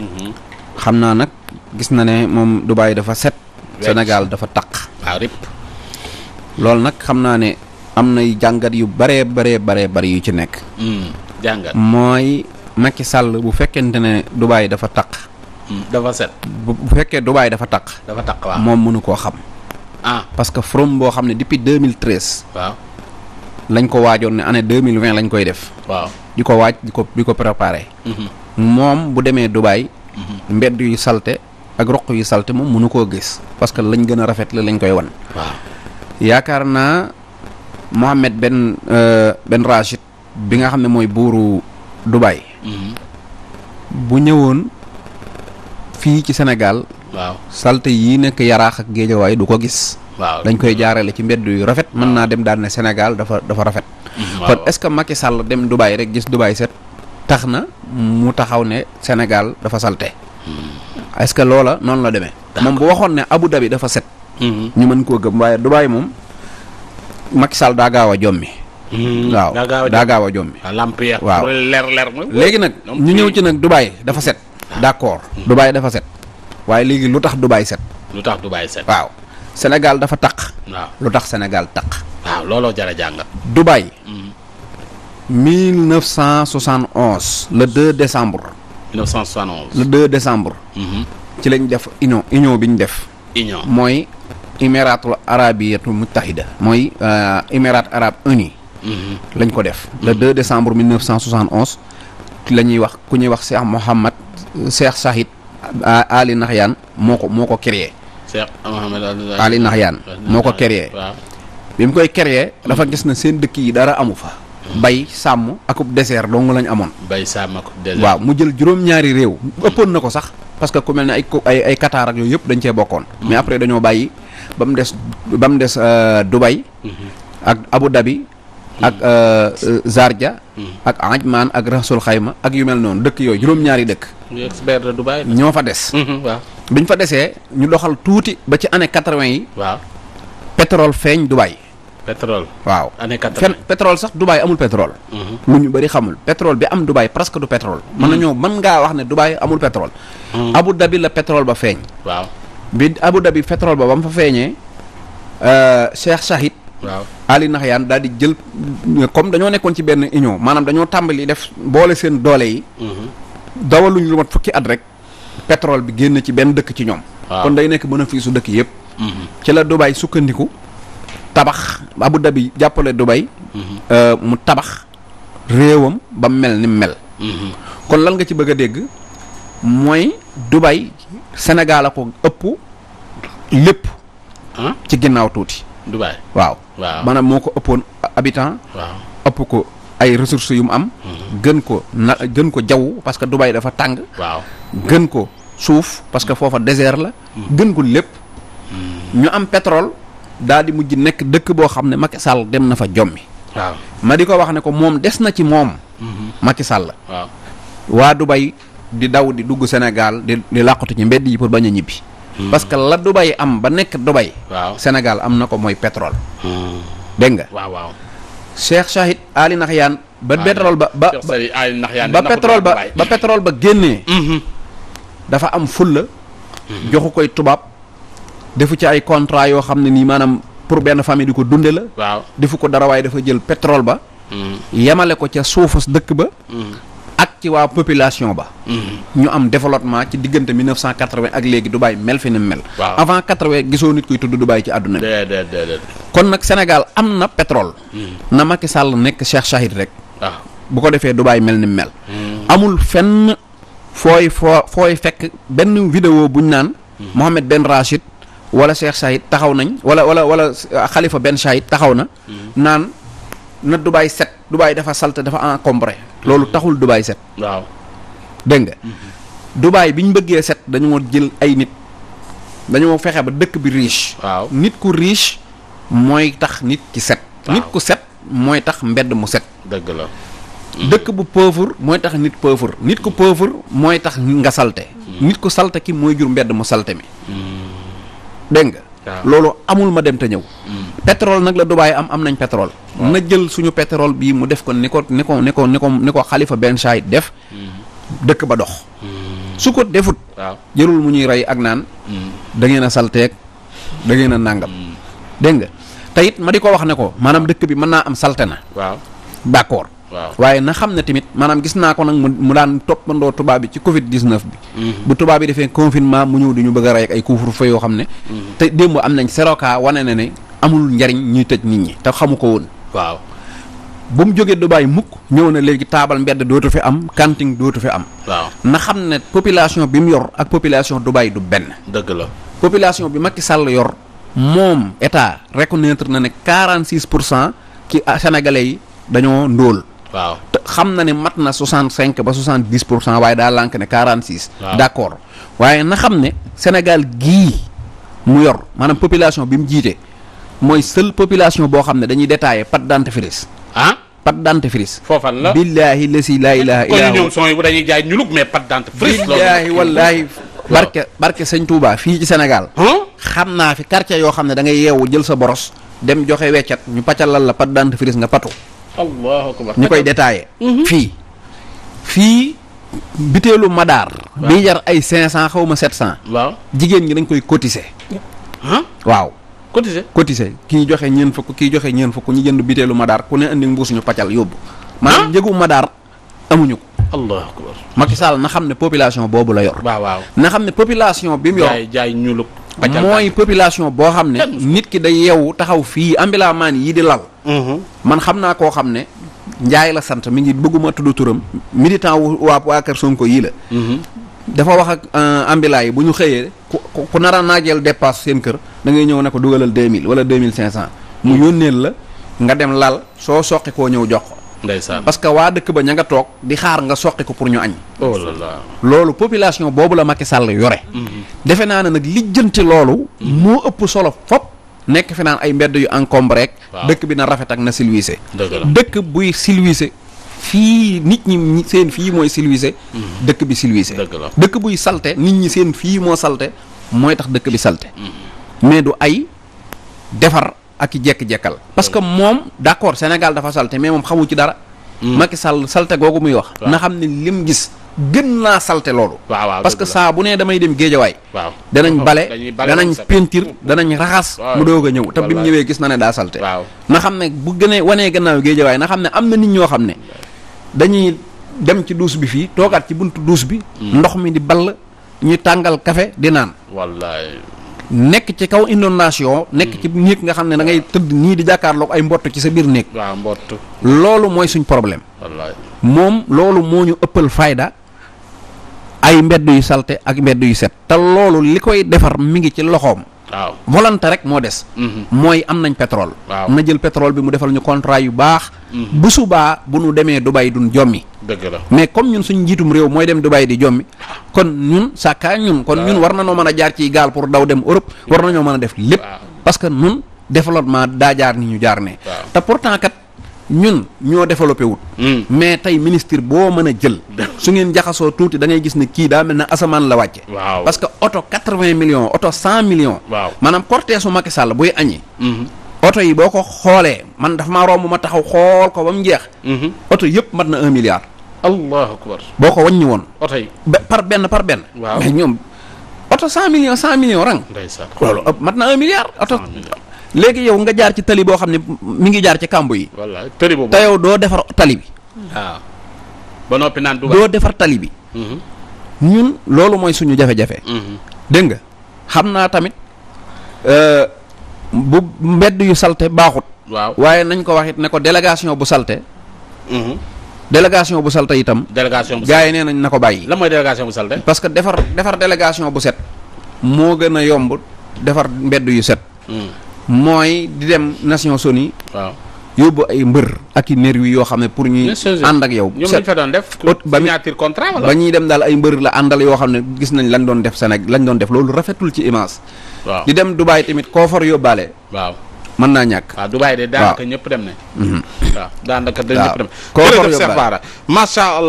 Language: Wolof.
xam naa nag gis na ne moom Dubaï dafa set. Wecc. Sénégal dafa taq. waaw rip loolu nag xam naa ne am nay jàngat yu baree baree baree bari yu ci nekk. jàngat mooy Macky Sall bu fekkente ne Dubaï dafa taq. dafa set bu bu fekkee Dubaï dafa taq. dafa taq waaw moom mënu koo xam. ah parce que from boo xam ne depuis 2013 waaw lañ ko waajoon ne année 2020 lañ koy def. waaw di ko waaj di ko di ko préparé. Mhm. moom bu demee Dubaï. mbedd yu salte ak roq yu salte moom mënu koo gis. parce que lañ gën a rafet la lañ koy wan. waaw yaakaar naa Mohammed Ben euh, Ben Rachid bi nga xam ne mooy buuru Dubaï. Mhm. bu ñëwoon fii ci Sénégal waaw salte yii nekk yaraax ak géejawaay du ko gis. waaw dañ koy jaarale ci mbedd yu rafet mën naa dem daal ne Sénégal dafa dafa rafet. Mhm, kon waaw est-ce que Macky Sall dem Dubaï rek gis Dubaï set tax na mu taxaw ne Sénégal dafa salte est-ce que loola noonu la demee. moom bu waxoon ne Abu Dhabi dafa set. Mhm. ñu mën koo gëm waaye Dubaï moom Macky Sall daa gaaw a jommi. Mhm. waaw daa gaaw a daa gaaw a jommi. waaw lamp ya waaw. leer leer ma léegi nag ñoom ñu ñëw fii- ci nag Dubaï dafa set. d'accord Dubaï dafa set waaye léegi lu tax Dubaï set. lu tax du bàyyi set waaw Sénégal dafa taq waaw lu tax Sénégal taq. waaw looloo jar a jàngat Dubaï Mhm. 1971 le 2 décembre 1971 le 2 décembre Mhm. ci lañ def union union bi ñu def union mooy Émiratul Arabiyatu Muttahida mooy euh, Émirats Arabes Unis Mhm. lañ ko def le 2 décembre 1971 ci la ñuy wax ku ñuy wax Cheikh Mohammed Cheikh Sahid A- Ali Nahyan moo ko moo ko créé Cheikh Mohamed Al- Ali Nahyan moo ko créé waaw bi mu koy créé dafa gis na seen dëkk yi dara amu fa bay sàmm akub désert dong lañ amoon bay sàmm ak désert waaw mu jël juróom-ñaari réew ëppoon na ko sax parce que ku mel ne ay ko- ay ay Qatar ak yooyu yëpp dañ cee bokkoon mais après dañoo bàyyi ba mu des ba mu des euh, Dubaï ak Abu Dhabi ak euh, euh, Sharjah ak Ajman ak Rasul Xayma ak yu mel noonu dëkk yooyu juróom-ñaari dëkk ñu expert de Dubaï la ñoo fa des Mhm, waaw biñ fa desee ñu doxal tuuti ba ci année quatre-vingt yi waaw pétrole feeñ Dubaï pétrole waaw année fen 80 pétrole sax Dubaï amul pétrole Mhm. lu ñu bëri xamul pétrole bi am Dubaï presque du pétrole mën nañoo mën ngaa wax ne Dubaï amul pétrole Mhm. Abu Dhabi la pétrole ba feeñ waaw bi Abu Dhabi pétrole ba ba mu fa feeñee euh, Cheikh Shahid waaw Ali Nahyan daal di jël comme dañoo nekkoon ci benn union maanaam dañoo tàmbali def boole seen doole yi Mhm. dawaluñ lu mat fukki at rek pétrole bi génn ci benn dëkk ci ñoom Waaw. kon day nekk bénéfice su dëkk yëpp Mhm. ci la Dubaï sukkandiku tabax Abu Dhabi jàppale Dubaï euh, mu tabax réewam ba mel ni mu mel Mhm. kon lan nga ci bëgg a dégg mooy Dubaï Sénégal a ko ëpp lépp ah ci ginnaaw tuuti Dubaï waaw waaw maanaam moo ko ëppoon habitant waaw ëpp ko ay ressources yu mu am gën ko na gën ko jaww parce que Dubaï dafa tàng waaw gën ko suuf parce que foofa désert la gën ko lépp ñu am pétrole daal di mujj nekk dëkk boo xam ne Macky Sall dem na fa jommi waaw ma di ko wax ne ko moom des na ci moom Macky Sall waaw waa Dubaï di daw di dugg Sénégal di di làqatu ci mbedd yi pour bañ a ñibbi parce que la Dubaï am ba nekk Dubaï waaw Sénégal am na ko mooy pétrole Mhm. dégg nga waaw waaw Cheikh Shahid Ali Nahyan ba pétrole ba ba Cheikh Sali ay nax yaa ba pétrole ba ba pétrole ba génnee Mhm. dafa am fulla joxu koy tubaab defu ci ay contrat yoo xam ne nii maanaam pour benn famille di ko dunde la waaw defu ko dara waaye dafa jël pétrole ba Mhm. yemale ko ca suufas dëkk ba Mhm. ak ci waa population ba Mhm. ñu am développement ci diggante 1980 ak léegi Dubaï mel fi ni mu mel Waaw. avant 80 gisoo nit kuy tudd Dubaï ci àdduna bi déedéet déedéet kon nag Sénégal am na pétrole na Macky Sall nekk Cheikh Shahid rek waaw bu ko defee Dubaï mel ni mu mel Mhm. amul fenn fooy foo fooy fekk benn vidéo buñ naan Mohamed Ben Rachid wala Cheikh Shahid taxaw nañ wala wala wala euh, Khalifa Ben Shahid taxaw na naan na Dubaï set Dubaï dafa salte dafa encombré loolu taxul Dubaï set waaw dégg nga Dubaï bi ñu bëggee set dañoo jël ay nit dañoo fexe ba dëkk bi riche waaw nit ku riche mooy tax nit ki set Waaw. nit ku set mooy tax mbedd mu set dëgg la dëkk bu pauvre mooy tax nit pauvre nit ku pauvre mooy tax nga salte nit ku salte ki mooy jur mbedd mu salte mi dégg nga waaw. loolu amul ma dem te ñëw pétrole nag la Dubaï am am nañ pétrole na jël suñu pétrole bii mu def ko ni ko ni ko ni ko ni ko ni ko Khalifa Ben Saïd def dëkk ba dox su ko defut waaw. jërul mu ñuy rey ak naan da ngeen a salteeg da ngeen a nàngam dégg nga te it ma di ko wax ne ko maanaam dëkk bi mën naa am salte na waaw. d'accord waaw. waaye na xam ne tamit maanaam gis naa ko nag mu mu daan toppandoo tubaab bi ci Covid 19 bi. bu tubaab bi defee confinement mu ñëw di ñu bëgg a rey ak ay couvre-feu yoo xam ne. te démb am nañ seroka wane na ne amul njariñ ñuy tëj nit ñi te xamu ko woon. waaw. bu mu jógee Dubaay mukk ñëw na léegi taabal mbedd dootu fi am kanting dootu fi am. waaw. na xam ne population bi mu yor ak population Dubaay du benn. dëgg la. population bi Macky Sall yor moom état reconnaître na ne 46 pour cent ci sénégalais yi dañoo ndóol. waaw. te xam na ne mat na 65 ba 70 pour cent waaye daa lànk ne 46. Waaw. d'accord waaye na xam ne Sénégal gii mu yor maanaam population bi mu jiite mooy seule population boo xam ne dañuy détaillé pâte dentifrice ah. pâte dentifrice. foofan la. billaahi lasi laa ilaaha kon illaa ñoom huwa son yi bu dañuy jaay ñulug mais pas dentifrice. loolu billaahi wallaahi barke barke sëñ Touba fii ci Sénégal. ah. xam naa fi quartier yoo xam ne da ngay yeewu jël sa boros dem joxe weccat ñu pàccalal la pâte dentifrice nga patu. allahu akbar. ñu koy détaillé. fii fii biteelu madaar. Waaw. bi jar ay 500 xaw ma 700. waaw. jigéen ñi dañ koy cotiser. ah. waaw cotisé. cotiser kii joxe ñeen fukk kii joxe ñeen fukk ñu jënd biteelu madaar ku ne andi mbuus ñu paccal yóbbu. maanaam njëgu madaar amuñu ko. allahu akbar. Macky Sall na xam ne population boobu la yor. waaw waaw. na xam ne population bi mu yor. jaay jaay ñulug. mooy population boo xam ne. Kenn musu ko. nit ki day yeewu taxaw fii ambilaamaan yi di lal. man xam naa koo xam ne njaay la sant mi ngi bëgguma tudd turam militant wu waa waa kër Sonko yii la dafa wax ak ambulant yi bu ñu xëyee ku ku- ku nar a naajeel dépasse seen kër da ngay ñëw ne ko dugalal 2000 wala 2500 mu yónneel la nga dem lal soo soqi koo ñëw jox ko ndeysaan. parce que waa dëkk ba ña nga toog di xaar nga soqi ko pour ñu añ oh là là. loolu population boobu la Macky Sall yore defe naa ne nag lijjanti loolu moo ëpp solo fop nekk fi naan ay mbedd yu encombré rek Waaw. dëkk bi na rafet ak na silwiise dëgg la. dëkk buy silwiise fii nit ñi ñi- seen fii mooy silwiise dëkk bi silwiise Dëgg la. dëkk buy salte nit ñi seen fii moo salte mooy tax dëkk bi salte mais du ay defar ak i jekk-jekkal parce que moom d'accord Sénégal dafa salte mais moom xamu ci dara Macky Sall salte googu muy wax Waaw. na xam ne lim gis gën naa salte loolu waaw waaw parce que dëgg la. saa bu nee damay dem géejawaay waaw. danañ bale dañuy bale danañ woon set. peinture danañ raxas Waaw. mu doog a ñëw te bi mu Wallaay. ñëwee gis na ne daa salte waaw. na xam ne bu gënee wanee gannaaw géejawaay na xam ne am na nit ñoo xam ne dañuy dem ci duus bi fii toogaat ci buntu duus bi ndox mi di ball ñuy tàngal café di naan wallaay. nekk ci kaw inondation nekk ci néeg nga xam ne da ngay tëdd nii di jàkkaarloog ay mbott ci sa biir néeg waaw mbott. loolu mooy suñ problème wallaay. moom loolu moo ñu ëppal fayda ay mbedd yu salte ak mbedd yu set te loolu li koy defar mi ngi ci loxoom waaw. volonté rek moo des Mhm. mooy am nañ pétrole Waaw. na jël pétrole bi mu defal ñu contrat yu baax bu subaa bu nu demee Dubaï duñ jommi dëgg la. mais comme ñun suñ njiitum réew mooy dem Dubaï di jommi kon ñun sàkkaa ñun kon ñun war na noo mën a jaar ci gaal pour daw dem Europe war nañoo mën a def lépp Waaw. parce que ñun développement daa jaar ni ñu jaar ne Waaw. te pourtant kat ñun ñoo développé wut Mm. mais tey ministre boo mën a jël su ngeen jaxasoo tuuti da ngay gis ne kii daa mel ne asamaan la wàcce waaw. parce que oto 80 millions oto 100 millions waaw. maanaam cortège su Macky Sall buy añi Mhm. oto yi boo ko xoolee man dafa maa romb ma taxaw xool ko ba mu jeex Mhm. oto yëpp mat na un milliard allahu akbar. boo ko wàññi woon oto yi. be- par benn par benn Waaw. mais ñoom oto 100 millions 100 millions rang ndeysaan. loolu ëpp mat na un milliard oto 100 millions. léegi yow nga jaar ci tali boo xam ne mi ngi jaar ci kàmbu yi wallaay tëri boobu. te yow doo defar tali bi waaw. ba noppi naan Dubaï. doo defar tali bi Mhm. ñun loolu mooy suñu jafe-jafe Mhm. dégg nga xam naa tamit euh, bu mbedd yu salte baaxut waaw. waaye nañ ko wax it ne ko délégation bu salte Mhm. délégation bu salte itam délégation bu. gars yi nee nañ na ko bàyyi lan mooy délégation bu salte. parce que defar defar délégation bu set moo gën a yomb defar mbedd yu set Mhm. mooy di dem Nations Unies waaw. yóbbu ay mbër ak i nervi yoo xam ne pour ñuy Nations Unies. ànd ak yow ñoom set lañ fa doon def. Ot- ba mi- signature contrat wala. ba ñuy dem daal ay mbër la àndal yoo xam ne gis nañ lañ doon def Sénégal lañ doon def loolu rafetul ci image waaw. di dem Dubaï tamit koo for yóbbaale waaw. mën naa ñàkk waaw Dubaï de daanaka ñëpp dem ne waaw daanaka dañ Waaw. ñëpp dem Koo for jërëjëf Cheikh yóbbaale. Bara macha allah